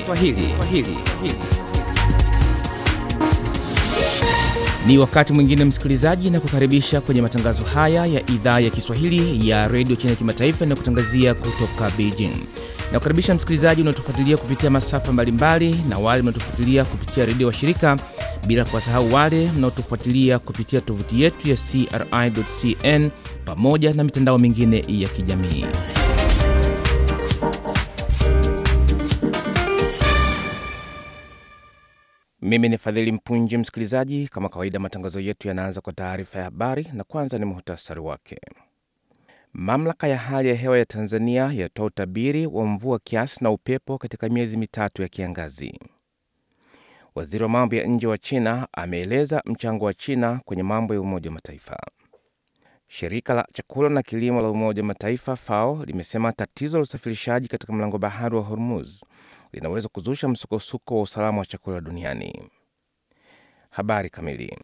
Kiswahili. Swahili. Ni wakati mwingine msikilizaji, na kukaribisha kwenye matangazo haya ya idhaa ya Kiswahili ya redio China Kimataifa inayokutangazia kutoka Beijing. Na kukaribisha msikilizaji unaotufuatilia kupitia masafa mbalimbali na wale mnaotufuatilia kupitia redio wa shirika, bila kuwasahau wale mnaotufuatilia kupitia tovuti yetu ya CRI.cn pamoja na mitandao mingine ya kijamii. Mimi ni Fadhili Mpunji. Msikilizaji, kama kawaida, matangazo yetu yanaanza kwa taarifa ya habari, na kwanza ni muhtasari wake. Mamlaka ya hali ya hewa ya Tanzania yatoa utabiri wa mvua kiasi na upepo katika miezi mitatu ya kiangazi. Waziri wa mambo ya nje wa China ameeleza mchango wa China kwenye mambo ya Umoja wa Mataifa. Shirika la chakula na kilimo la Umoja wa Mataifa FAO limesema tatizo la usafirishaji katika mlango bahari wa Hormuz linaweza kuzusha msukosuko wa usalama wa chakula duniani. Habari kamili.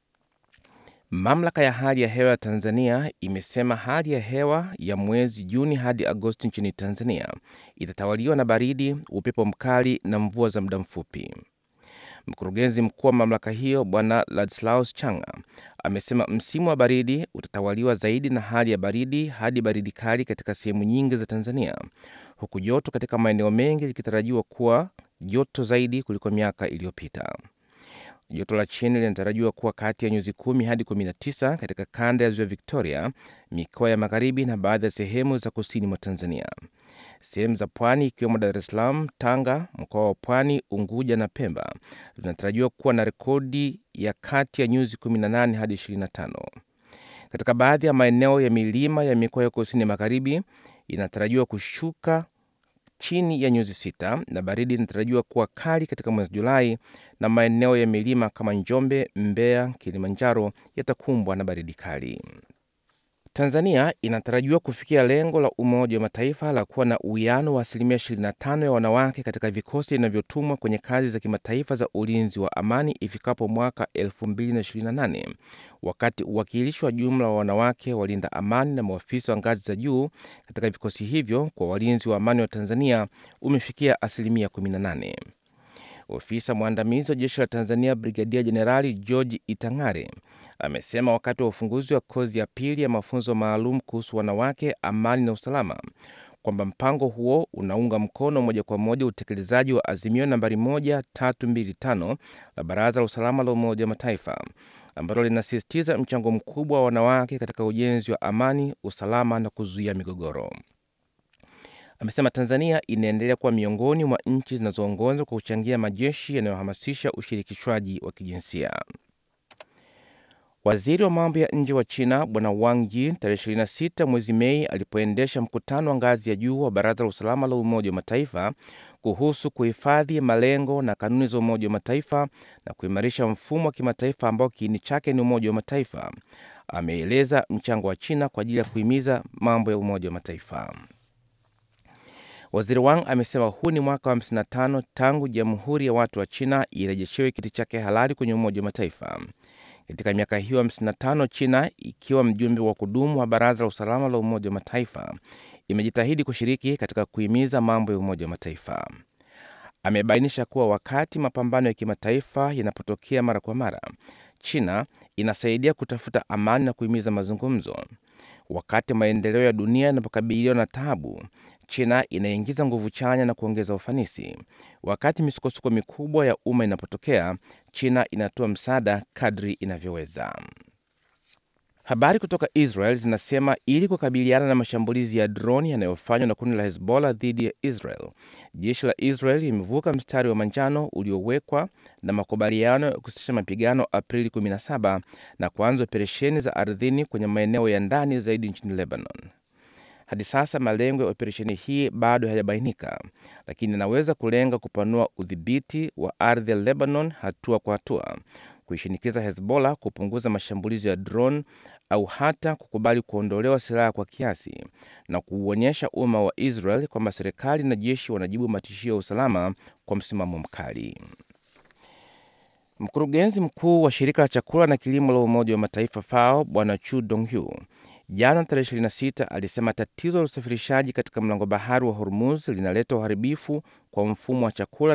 Mamlaka ya hali ya hewa ya Tanzania imesema hali ya hewa ya mwezi Juni hadi Agosti nchini Tanzania itatawaliwa na baridi, upepo mkali na mvua za muda mfupi. Mkurugenzi mkuu wa mamlaka hiyo Bwana Ladislaus Changa amesema msimu wa baridi utatawaliwa zaidi na hali ya baridi hadi baridi kali katika sehemu nyingi za Tanzania, huku joto katika maeneo mengi likitarajiwa kuwa joto zaidi kuliko miaka iliyopita. Joto la chini linatarajiwa kuwa kati ya nyuzi kumi hadi 19 katika kanda ya ziwa Victoria, mikoa ya magharibi na baadhi ya sehemu za kusini mwa Tanzania. Sehemu za pwani ikiwemo Dar es Salaam, Tanga, mkoa wa Pwani, Unguja na Pemba zinatarajiwa kuwa na rekodi ya kati ya nyuzi 18 hadi 25. Katika baadhi ya maeneo ya milima ya mikoa ya kusini magharibi inatarajiwa kushuka chini ya nyuzi sita na baridi inatarajiwa kuwa kali katika mwezi Julai, na maeneo ya milima kama Njombe, Mbeya, Kilimanjaro yatakumbwa na baridi kali. Tanzania inatarajiwa kufikia lengo la Umoja wa Mataifa la kuwa na uwiano wa asilimia 25 ya wanawake katika vikosi vinavyotumwa kwenye kazi za kimataifa za ulinzi wa amani ifikapo mwaka 2028 wakati uwakilishi wa jumla wa wanawake walinda amani na maafisa wa ngazi za juu katika vikosi hivyo kwa walinzi wa amani wa Tanzania umefikia asilimia 18. Ofisa mwandamizi wa jeshi la Tanzania Brigadia Jenerali George Itang'are amesema wakati wa ufunguzi wa kozi ya pili ya mafunzo maalum kuhusu wanawake, amani na usalama kwamba mpango huo unaunga mkono moja kwa moja utekelezaji wa azimio nambari 1325 la Baraza la Usalama la Umoja wa Mataifa ambalo linasisitiza mchango mkubwa wa wanawake katika ujenzi wa amani, usalama na kuzuia migogoro. Amesema Tanzania inaendelea kuwa miongoni mwa nchi zinazoongoza kwa kuchangia majeshi yanayohamasisha ushirikishwaji wa kijinsia. Waziri wa mambo ya nje wa China Bwana Wang Yi tarehe 26 mwezi Mei alipoendesha mkutano wa ngazi ya juu wa Baraza la Usalama la Umoja wa Mataifa kuhusu kuhifadhi malengo na kanuni za Umoja wa Mataifa na kuimarisha mfumo wa kimataifa ambao kiini chake ni Umoja wa Mataifa, ameeleza mchango wa China kwa ajili ya kuhimiza mambo ya Umoja wa Mataifa. Waziri Wang amesema huu ni mwaka wa 55 tangu Jamhuri ya Watu wa China irejeshewe kiti chake halali kwenye Umoja wa Mataifa. Katika miaka hiyo 55 China ikiwa mjumbe wa kudumu wa Baraza la Usalama la Umoja wa Mataifa imejitahidi kushiriki katika kuhimiza mambo ya Umoja wa Mataifa. Amebainisha kuwa wakati mapambano ya kimataifa yanapotokea mara kwa mara, China inasaidia kutafuta amani na kuhimiza mazungumzo. Wakati maendeleo ya dunia yanapokabiliwa na taabu, China inaingiza nguvu chanya na kuongeza ufanisi. Wakati misukosuko mikubwa ya umma inapotokea, China inatoa msaada kadri inavyoweza. Habari kutoka Israel zinasema ili kukabiliana na mashambulizi ya droni yanayofanywa na kundi la Hezbollah dhidi ya Israel, jeshi la Israel limevuka mstari wa manjano uliowekwa na makubaliano ya kusitisha mapigano Aprili 17 na kuanza operesheni za ardhini kwenye maeneo ya ndani zaidi nchini Lebanon. Hadi sasa malengo ya operesheni hii bado hayajabainika, lakini inaweza kulenga kupanua udhibiti wa ardhi ya Lebanon hatua kwa hatua, kuishinikiza Hezbollah kupunguza mashambulizi ya drone au hata kukubali kuondolewa silaha kwa kiasi na kuuonyesha umma wa Israel kwamba serikali na jeshi wanajibu matishio ya usalama kwa msimamo mkali. Mkurugenzi mkuu wa shirika la chakula na kilimo la Umoja wa Mataifa FAO Bwana Chu Donghu jana tarehe 26 alisema tatizo la usafirishaji katika mlango bahari wa Hormuz linaleta uharibifu kwa mfumo wa chakula